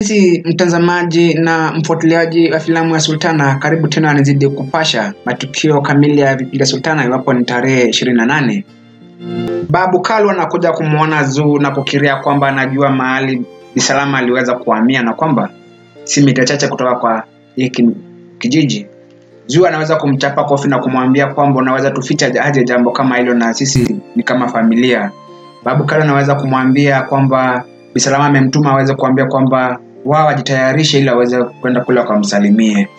Mpenzi mtazamaji na mfuatiliaji wa filamu ya Sultana, karibu tena nizidi kupasha matukio kamili ya vipindi vya Sultana iwapo ni tarehe 28. Babu Kalu anakuja kumwona Zuu na kukiria kwamba anajua mahali Bisalama aliweza kuhamia na kwamba si mita chache kutoka kwa hiki kijiji. Zuu anaweza kumchapa kofi na kumwambia kwamba unaweza tuficha aje jambo kama hilo na sisi ni kama familia. Babu Kalu anaweza kumwambia kwamba Bisalama amemtuma aweze kuambia kwamba wao wajitayarishe ili aweze kwenda kule wakamsalimie.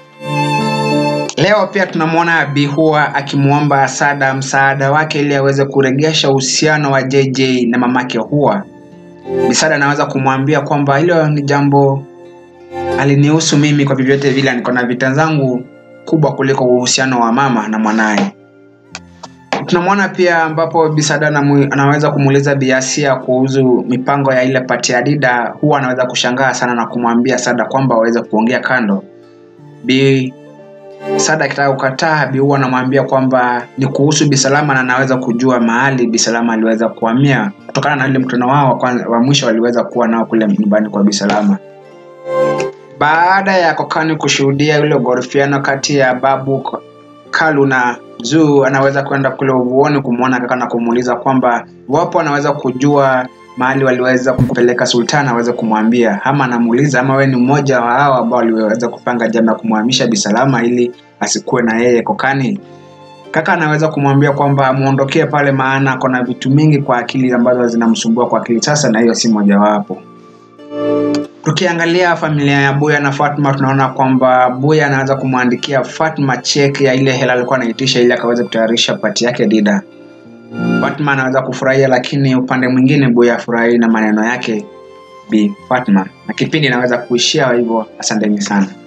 Leo pia tunamwona Bihua akimwomba Sada msaada wake ili aweze kuregesha uhusiano wa JJ na mamake Hua. Bisada anaweza kumwambia kwamba hilo ni jambo alinihusu mimi kwa vyovyote vile, niko na vita zangu kubwa kuliko uhusiano wa mama na mwanaye. Tunamwona pia ambapo Bisada anaweza kumuuliza Biasia kuhusu mipango ya ile pati ya Dida. Huwa anaweza kushangaa sana na kumwambia Sada kwamba waweze kuongea kando. Bi Sada akitaka kukataa, Bi huwa anamwambia kwamba ni kuhusu Bisalama na anaweza kujua mahali Bisalama aliweza kuhamia kutokana na ile mkutano wao wa mwisho waliweza kuwa nao kule nyumbani kwa Bisalama. Baada ya Kokani kushuhudia ile gorofiano kati ya Babu Kalu na Zuu, anaweza kwenda kule uvuoni kumwona kaka na kumuuliza kwamba wapo anaweza kujua mahali waliweza kumpeleka Sultana aweze kumwambia, ama anamuuliza ama wewe ni mmoja wa hao ambao waliweza kupanga jambo ya kumhamisha Bisalama ili asikuwe na yeye Kokani. Kaka anaweza kumwambia kwamba amuondokee pale, maana kuna vitu mingi kwa akili ambazo zinamsumbua kwa akili sasa, na hiyo si mojawapo. Tukiangalia familia ya Buya na Fatma, tunaona kwamba Buya anaweza kumwandikia Fatma cheki ya ile hela alikuwa anaitisha ili akaweza kutayarisha pati yake Dida. Fatma anaweza kufurahia, lakini upande mwingine Buya afurahi na maneno yake Bi Fatma, na kipindi inaweza kuishia hivyo. Asanteni sana.